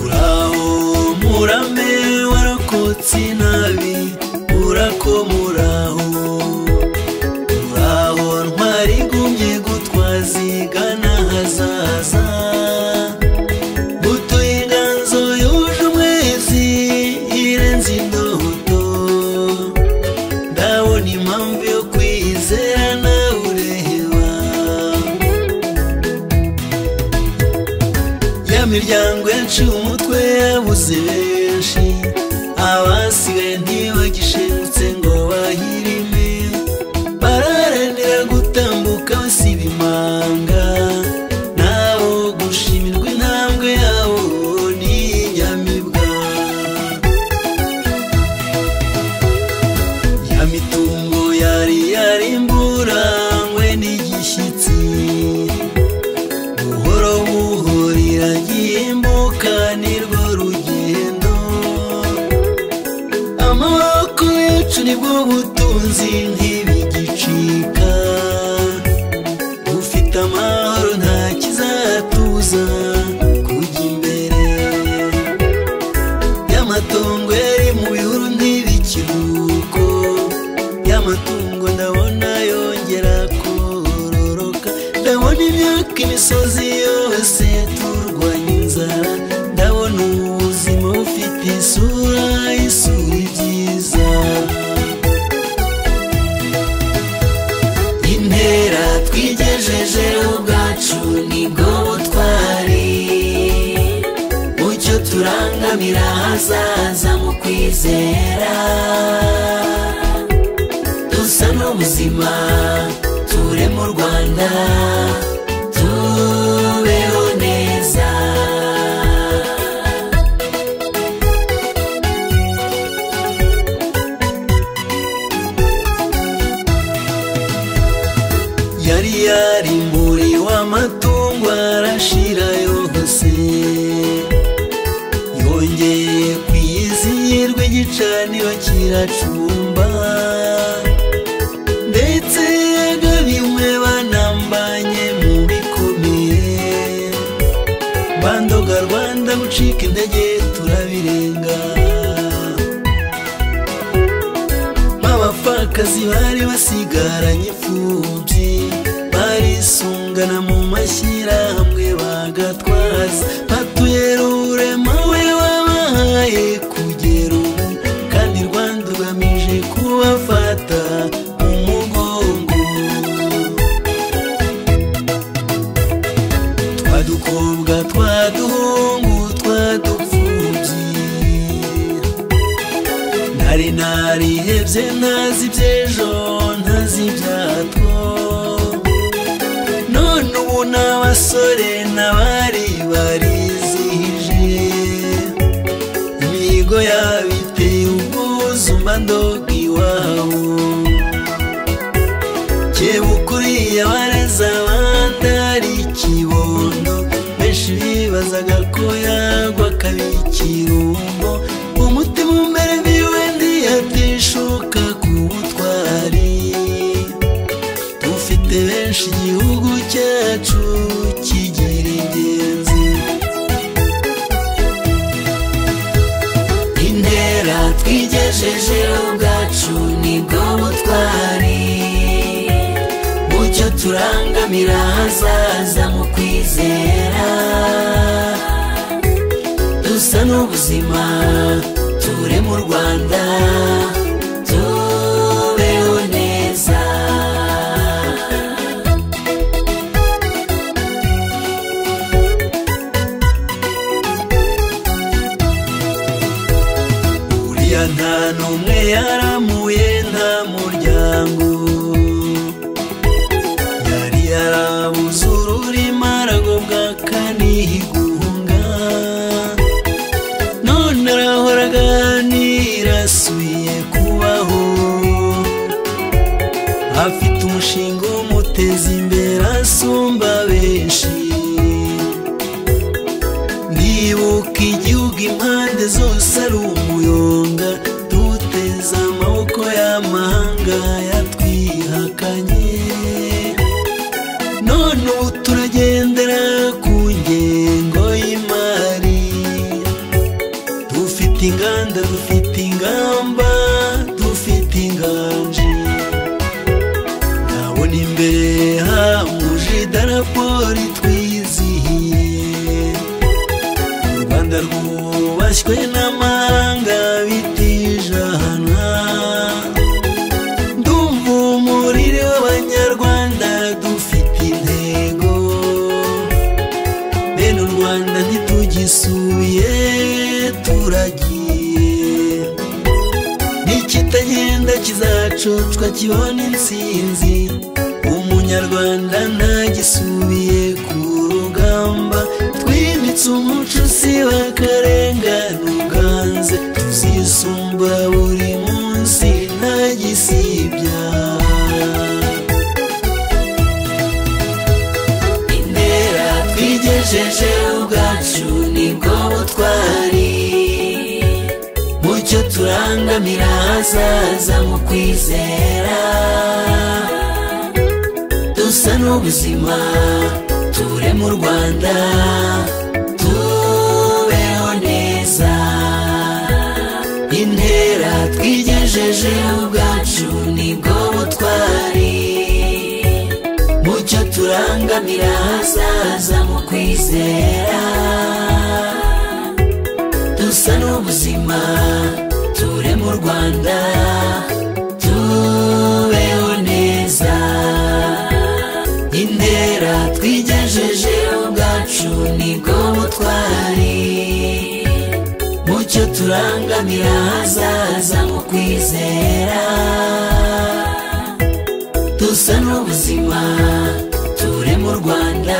uraho murame warakotse inabi urako muraho uraho ntwari igumye gutwaza igana hazaza buto inganzo yuje umwezi irenze indoto ndabona impamvu yo kwizera nawe ureheba ya miryango yaciye umutwe yabuze benshi abasigaye ntibagishengutse ngo bahirime bararanira gutambuka basiba imanga nabo gushimirwa intambwe yabo ni inyamibwa ya mitungo yari yarimburangwe n'igishyitsi buhoro buhoro iragimbuka nirwo rugendo amaboko yacu nibwo butunzi ntibigicika ufite amahoro nta kizatuza kujya imbere y'amatongo yari mu bihuru ntibikiruko y'amatungo ndabona yongera kororoka ndabona imyaka imisozi yose turwanya inzara ndabona ubuzima bufite isura isura ibyiza intera twigejeje ubwacu nibwo butwari mucyo turangamira ahazaza mu kwizera dusa n'ubuzima ture mu rwanda tubeho neza yari yarimburiwe w'amatungo arashira yose yongeye kwizihirwa igicaniro kiracumba ndetse yagabiwe banambanye mu bikomeye bandoga rwanda gucika intege turabirenga b'abapfakazi bari basigaranye imfubyi barisungana mu mashyirahamwe bagatwaza batuye rurema we wabahaye kugera ubu kandi rwanda ugamije kubafata umugongo twadukobwa twaduhungu twadupfubyi nari narihebye ntazi iby'ejo ntazi ibyatwo none ubu n'abasore n'abari barizihije imihigo yabo iteye ubwuzu mba ndoga iwabo kebuka uriya bareza abandi ari ikibondo benshi bibazaga ko yagwa akaba ikirumbo umutima umerewe wenda yatishuka ku butwari dufite benshi igihugu cyacu kigira ingenzi intera twigejeje ubwacu nibwo butwari mucyo turangamira ahazaza mu kwizera dusa n'ubuzima ture mu rwanda tubeho neza uriya nta n'umwe yaramuye nta muryango yari yarabuze ururimi aragobwa akanihunga none arahora aganira asubiye kubaho afite umushinga umuteza imbere asumba benshi ndibuka igihugu impande zose ari umuyonga duteze amaboko y'amahanga yatwihakanye none ubu turagendera ku ngengo y'imari dufite inganda dufite ingamba dufite inganji ndabona imbere hamuje idarapo ritwizihiye u rwanda rwubashywe n'amahanga bitijana ndumva umurire w'abanyarwanda dufite intego bene u rwanda ntitugisuye turagiye n'ikitagenda kizacocwa kibona intsinzi umunyarwanda ntagisubiye ku rugamba twibitse umuco si bakarengane uganze tuzisumbura buri munsi ntagisibya intera twigejeje ubwacu nibwo butwari mucyo turangamira ahazaza mu kwizera dusa n'ubuzima ture mu rwanda tubeho neza intera twigejeje ubwacu nibwo butwari mucyo turangamira ahazaza mu kwizera dusa n'ubuzima ture mu rwanda tubeho neza intera twigejeje ubwacu nibwo butwari mucyo turangamira ahazaza mu kwizera dusa n'ubuzima ture mu rwanda